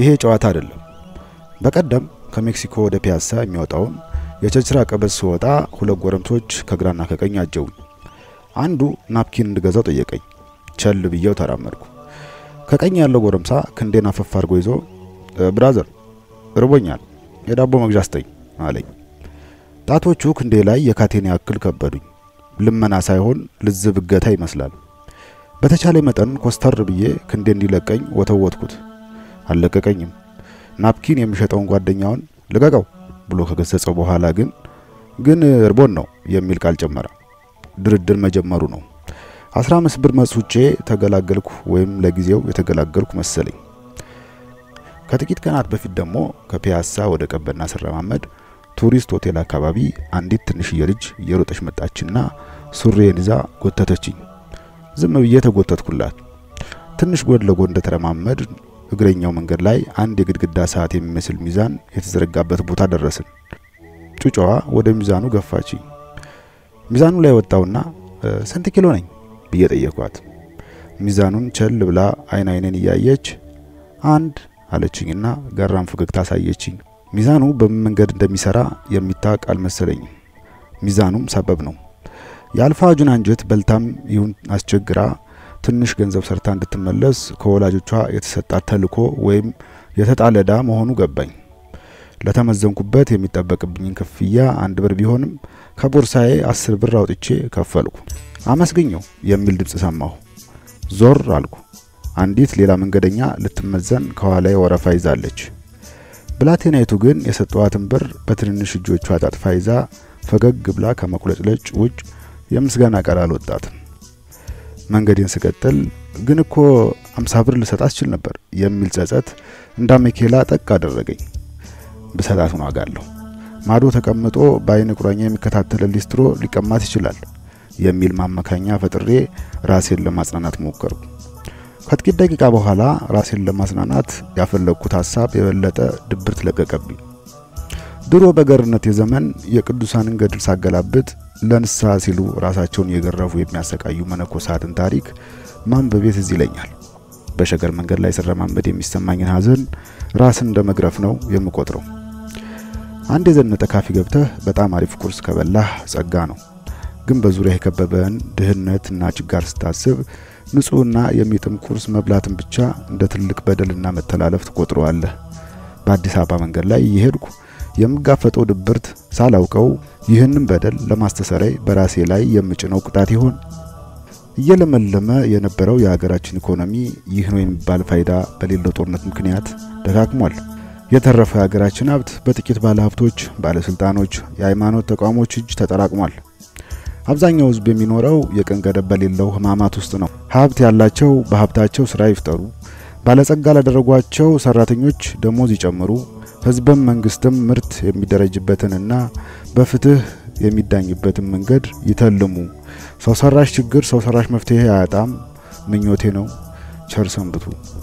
ይሄ ጨዋታ አይደለም። በቀደም ከሜክሲኮ ወደ ፒያሳ የሚወጣውን የቸርችራ ቀበዝ ስወጣ ሁለት ጎረምሶች ከግራና ከቀኝ አጀቡኝ። አንዱ ናፕኪን እንድገዛው ጠየቀኝ። ቸል ብዬው ተራመድኩ። ከቀኝ ያለው ጎረምሳ ክንዴን አፈፍ አድርጎ ይዞ ብራዘር እርቦኛል፣ የዳቦ መግዣ ስጠኝ አለኝ። ጣቶቹ ክንዴ ላይ የካቴን ያክል ከበዱኝ። ልመና ሳይሆን ልዝብ እገታ ይመስላል። በተቻለ መጠን ኮስተር ብዬ ክንዴ እንዲለቀኝ ወተወትኩት። አልለቀቀኝም። ናፕኪን የሚሸጠውን ጓደኛውን ልቀቀው ብሎ ከገሰጸው በኋላ ግን ግን እርቦን ነው የሚል ቃል ጨመረ። ድርድር መጀመሩ ነው። አስራ አምስት ብር መጽውጬ ተገላገልኩ፣ ወይም ለጊዜው የተገላገልኩ መሰለኝ። ከጥቂት ቀናት በፊት ደግሞ ከፒያሳ ወደ ቀበና ስረማመድ ቱሪስት ሆቴል አካባቢ አንዲት ትንሽዬ ልጅ እየሮጠች መጣችና ሱሬን ይዛ ጎተተችኝ። ዝም ብዬ ተጎተትኩላት። ትንሽ ጎን ለጎን እንደተረማመድ እግረኛው መንገድ ላይ አንድ የግድግዳ ሰዓት የሚመስል ሚዛን የተዘረጋበት ቦታ ደረስን። ጩጫዋ ወደ ሚዛኑ ገፋችኝ። ሚዛኑ ላይ ወጣውና ስንት ኪሎ ነኝ ብዬ ጠየኳት። ሚዛኑን ቸል ብላ አይን አይኔን እያየች አንድ አለችኝና ገራም ፈገግታ አሳየችኝ። ሚዛኑ በምን መንገድ እንደሚሰራ የሚታወቅ አልመሰለኝም። ሚዛኑም ሰበብ ነው። የአልፋ ጁን አንጀት በልታም ይሁን አስቸግራ ትንሽ ገንዘብ ሰርታ እንድትመለስ ከወላጆቿ የተሰጣት ተልዕኮ ወይም የተጣለ ዕዳ መሆኑ ገባኝ። ለተመዘንኩበት የሚጠበቅብኝን ክፍያ አንድ ብር ቢሆንም ከቦርሳዬ አስር ብር አውጥቼ ከፈልኩ። አመስግኘው የሚል ድምፅ ሰማሁ። ዞር አልኩ። አንዲት ሌላ መንገደኛ ልትመዘን ከኋላዬ ወረፋ ይዛለች። ብላቴናይቱ ግን የሰጠዋትን ብር በትንንሽ እጆቿ አጣጥፋ ይዛ ፈገግ ብላ ከመቁለጭለጭ ውጭ የምስጋና ቃል አልወጣትም። መንገዴን ስቀጥል ግን እኮ አምሳ ብር ልሰጣት ችል ነበር የሚል ጸጸት እንዳ ሜኬላ ጠቅ አደረገኝ። ብሰጣት ዋጋለሁ። ማዶ ተቀምጦ በአይን ቁራኛ የሚከታተል ሊስትሮ ሊቀማት ይችላል የሚል ማመካኛ ፈጥሬ ራሴን ለማጽናናት ሞከርኩ። ከጥቂት ደቂቃ በኋላ ራሴን ለማጽናናት ያፈለግኩት ሀሳብ የበለጠ ድብርት ለቀቀብኝ። ድሮ በገርነት የዘመን የቅዱሳንን ገድል ሳገላብጥ ለንስሐ ሲሉ ራሳቸውን እየገረፉ የሚያሰቃዩ መነኮሳትን ታሪክ ማንበቤ ትዝ ይለኛል። በሸገር መንገድ ላይ ስረማመድ የሚሰማኝን ሀዘን ራስን እንደ መግረፍ ነው የምቆጥረው። አንድ የዘነጠ ካፌ ገብተህ በጣም አሪፍ ቁርስ ከበላህ ጸጋ ነው። ግን በዙሪያ የከበበን ድህነትና ችጋር ስታስብ ንጹህና የሚጥም ቁርስ መብላትን ብቻ እንደ ትልቅ በደልና መተላለፍ ትቆጥረዋለህ። በአዲስ አበባ መንገድ ላይ እየሄድኩ የምጋፈጠው ድብርት ሳላውቀው ይህንን በደል ለማስተሰረይ በራሴ ላይ የምጭነው ቅጣት ይሆን? እየለመለመ የነበረው የሀገራችን ኢኮኖሚ ይህ ነው የሚባል ፋይዳ በሌለው ጦርነት ምክንያት ደካክሟል። የተረፈው የሀገራችን ሀብት በጥቂት ባለሀብቶች፣ ባለስልጣኖች፣ የሃይማኖት ተቋሞች እጅ ተጠራቅሟል። አብዛኛው ሕዝብ የሚኖረው የቀን ገደብ በሌለው ሕማማት ውስጥ ነው። ሀብት ያላቸው በሀብታቸው ስራ ይፍጠሩ፣ ባለጸጋ ላደረጓቸው ሰራተኞች ደሞዝ ይጨምሩ፣ ሕዝብም መንግስትም ምርት የሚደረጅበትንና በፍትህ የሚዳኝበትን መንገድ ይተልሙ። ሰው ሰራሽ ችግር ሰው ሰራሽ መፍትሄ አያጣም ምኞቴ ነው። ቸር ሰንብቱ።